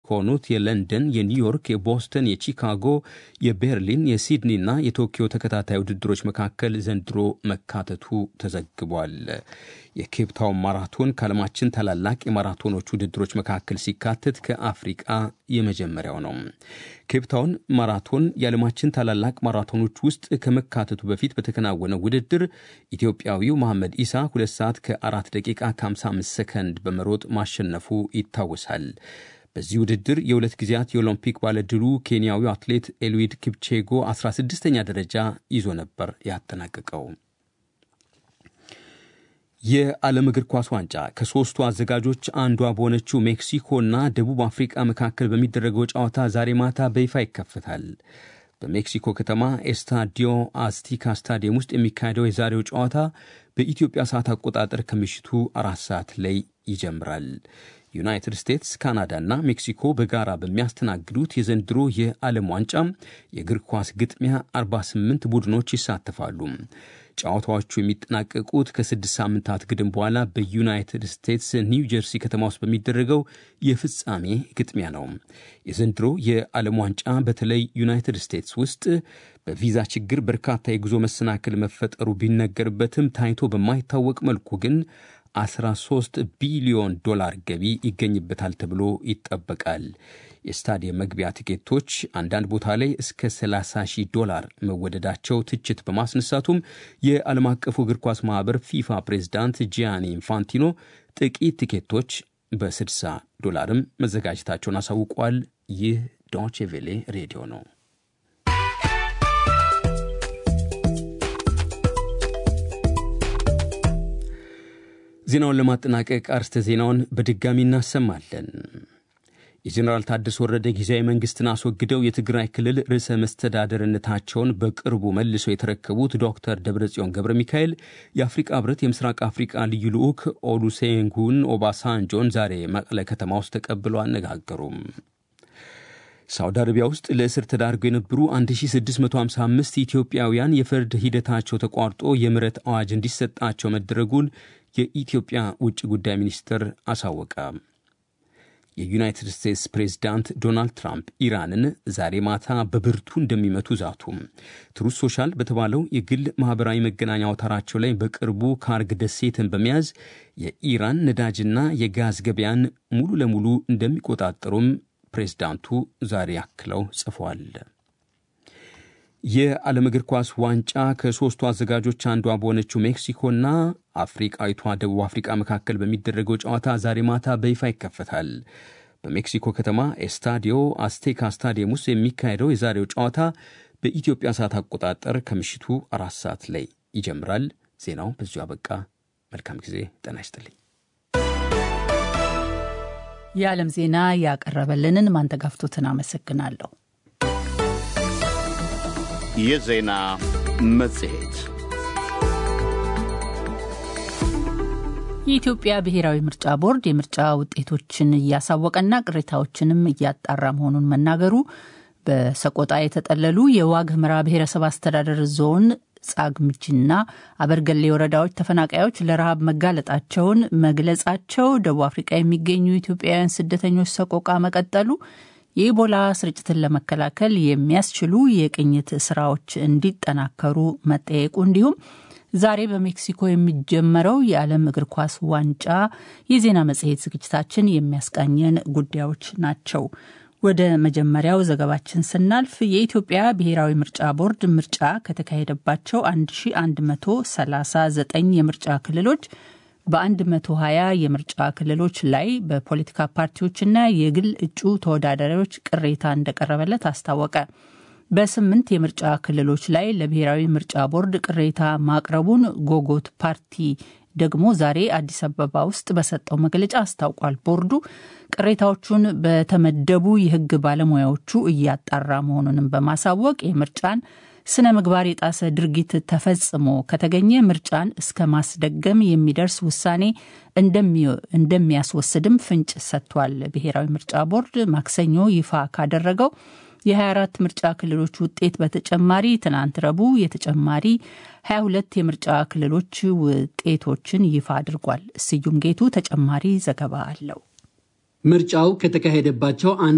ከሆኑት የለንደን፣ የኒውዮርክ፣ የቦስተን፣ የቺካጎ፣ የቤርሊን፣ የሲድኒና የቶኪዮ ተከታታይ ውድድሮች መካከል ዘንድሮ መካተቱ ተዘግቧል። የኬፕታውን ማራቶን ከዓለማችን ታላላቅ የማራቶኖች ውድድሮች መካከል ሲካተት ከአፍሪቃ የመጀመሪያው ነው። ኬፕታውን ማራቶን የዓለማችን ታላላቅ ማራቶኖች ውስጥ ከመካተቱ በፊት በተከናወነው ውድድር ኢትዮጵያዊው መሐመድ ኢሳ 2 ሰዓት ከ4 ደቂቃ ከ55 ሰከንድ በመሮጥ ማሸነፉ ይታወሳል። በዚህ ውድድር የሁለት ጊዜያት የኦሎምፒክ ባለድሉ ኬንያዊው አትሌት ኤልዊድ ኪፕቼጎ 16ኛ ደረጃ ይዞ ነበር ያጠናቀቀው። የዓለም እግር ኳስ ዋንጫ ከሦስቱ አዘጋጆች አንዷ በሆነችው ሜክሲኮና ደቡብ አፍሪቃ መካከል በሚደረገው ጨዋታ ዛሬ ማታ በይፋ ይከፈታል። በሜክሲኮ ከተማ ኤስታዲዮ አስቲካ ስታዲየም ውስጥ የሚካሄደው የዛሬው ጨዋታ በኢትዮጵያ ሰዓት አቆጣጠር ከምሽቱ አራት ሰዓት ላይ ይጀምራል። ዩናይትድ ስቴትስ፣ ካናዳና ሜክሲኮ በጋራ በሚያስተናግዱት የዘንድሮ የዓለም ዋንጫ የእግር ኳስ ግጥሚያ 48 ቡድኖች ይሳተፋሉ። ጨዋታዎቹ የሚጠናቀቁት ከስድስት ሳምንታት ግድም በኋላ በዩናይትድ ስቴትስ ኒው ጀርሲ ከተማ ውስጥ በሚደረገው የፍጻሜ ግጥሚያ ነው። የዘንድሮ የዓለም ዋንጫ በተለይ ዩናይትድ ስቴትስ ውስጥ በቪዛ ችግር በርካታ የጉዞ መሰናክል መፈጠሩ ቢነገርበትም ታይቶ በማይታወቅ መልኩ ግን 13 ቢሊዮን ዶላር ገቢ ይገኝበታል ተብሎ ይጠበቃል። የስታዲየም መግቢያ ቲኬቶች አንዳንድ ቦታ ላይ እስከ 30 ሺህ ዶላር መወደዳቸው ትችት በማስነሳቱም የዓለም አቀፉ እግር ኳስ ማኅበር ፊፋ ፕሬዝዳንት ጂያኒ ኢንፋንቲኖ ጥቂት ቲኬቶች በ60 ዶላርም መዘጋጀታቸውን አሳውቋል። ይህ ዶቼ ቬሌ ሬዲዮ ነው። ዜናውን ለማጠናቀቅ አርስተ ዜናውን በድጋሚ እናሰማለን። የጀኔራል ታደሰ ወረደ ጊዜያዊ መንግስትን አስወግደው የትግራይ ክልል ርዕሰ መስተዳደርነታቸውን በቅርቡ መልሰው የተረከቡት ዶክተር ደብረጽዮን ገብረ ሚካኤል የአፍሪቃ ህብረት የምስራቅ አፍሪቃ ልዩ ልዑክ ኦሉሴጉን ኦባሳንጆን ዛሬ መቀለ ከተማ ውስጥ ተቀብለው አነጋገሩም። ሳውዲ አረቢያ ውስጥ ለእስር ተዳርገው የነበሩ 1655 ኢትዮጵያውያን የፍርድ ሂደታቸው ተቋርጦ የምህረት አዋጅ እንዲሰጣቸው መደረጉን የኢትዮጵያ ውጭ ጉዳይ ሚኒስትር አሳወቀ። የዩናይትድ ስቴትስ ፕሬዝዳንት ዶናልድ ትራምፕ ኢራንን ዛሬ ማታ በብርቱ እንደሚመቱ ዛቱ። ትሩዝ ሶሻል በተባለው የግል ማኅበራዊ መገናኛ አውታራቸው ላይ በቅርቡ ካርግ ደሴትን በመያዝ የኢራን ነዳጅና የጋዝ ገበያን ሙሉ ለሙሉ እንደሚቆጣጠሩም ፕሬዝዳንቱ ዛሬ አክለው ጽፏል። የዓለም እግር ኳስ ዋንጫ ከሦስቱ አዘጋጆች አንዷ በሆነችው ሜክሲኮና አፍሪቃዊቷ ደቡብ አፍሪቃ መካከል በሚደረገው ጨዋታ ዛሬ ማታ በይፋ ይከፈታል። በሜክሲኮ ከተማ ኤስታዲዮ አስቴካ ስታዲየም ውስጥ የሚካሄደው የዛሬው ጨዋታ በኢትዮጵያ ሰዓት አቆጣጠር ከምሽቱ አራት ሰዓት ላይ ይጀምራል። ዜናው በዚሁ አበቃ። መልካም ጊዜ። ጤና ይስጥልኝ። የዓለም ዜና ያቀረበልንን ማንተጋፍቶትን አመሰግናለሁ። የዜና መጽሔት የኢትዮጵያ ብሔራዊ ምርጫ ቦርድ የምርጫ ውጤቶችን እያሳወቀና ቅሬታዎችንም እያጣራ መሆኑን መናገሩ፣ በሰቆጣ የተጠለሉ የዋግ ኽምራ ብሔረሰብ አስተዳደር ዞን ጻግምጅና አበርገሌ ወረዳዎች ተፈናቃዮች ለረሃብ መጋለጣቸውን መግለጻቸው፣ ደቡብ አፍሪቃ የሚገኙ ኢትዮጵያውያን ስደተኞች ሰቆቃ መቀጠሉ፣ የኢቦላ ስርጭትን ለመከላከል የሚያስችሉ የቅኝት ስራዎች እንዲጠናከሩ መጠየቁ እንዲሁም ዛሬ በሜክሲኮ የሚጀመረው የዓለም እግር ኳስ ዋንጫ የዜና መጽሔት ዝግጅታችን የሚያስቃኘን ጉዳዮች ናቸው። ወደ መጀመሪያው ዘገባችን ስናልፍ የኢትዮጵያ ብሔራዊ ምርጫ ቦርድ ምርጫ ከተካሄደባቸው 1139 የምርጫ ክልሎች በ120 የምርጫ ክልሎች ላይ በፖለቲካ ፓርቲዎችና የግል እጩ ተወዳዳሪዎች ቅሬታ እንደቀረበለት አስታወቀ። በስምንት የምርጫ ክልሎች ላይ ለብሔራዊ ምርጫ ቦርድ ቅሬታ ማቅረቡን ጎጎት ፓርቲ ደግሞ ዛሬ አዲስ አበባ ውስጥ በሰጠው መግለጫ አስታውቋል። ቦርዱ ቅሬታዎቹን በተመደቡ የሕግ ባለሙያዎቹ እያጣራ መሆኑንም በማሳወቅ የምርጫን ስነ ምግባር የጣሰ ድርጊት ተፈጽሞ ከተገኘ ምርጫን እስከ ማስደገም የሚደርስ ውሳኔ እንደሚያስወስድም ፍንጭ ሰጥቷል። ብሔራዊ ምርጫ ቦርድ ማክሰኞ ይፋ ካደረገው የ24 ምርጫ ክልሎች ውጤት በተጨማሪ ትናንት ረቡዕ የተጨማሪ 22 የምርጫ ክልሎች ውጤቶችን ይፋ አድርጓል። ስዩም ጌቱ ተጨማሪ ዘገባ አለው። ምርጫው ከተካሄደባቸው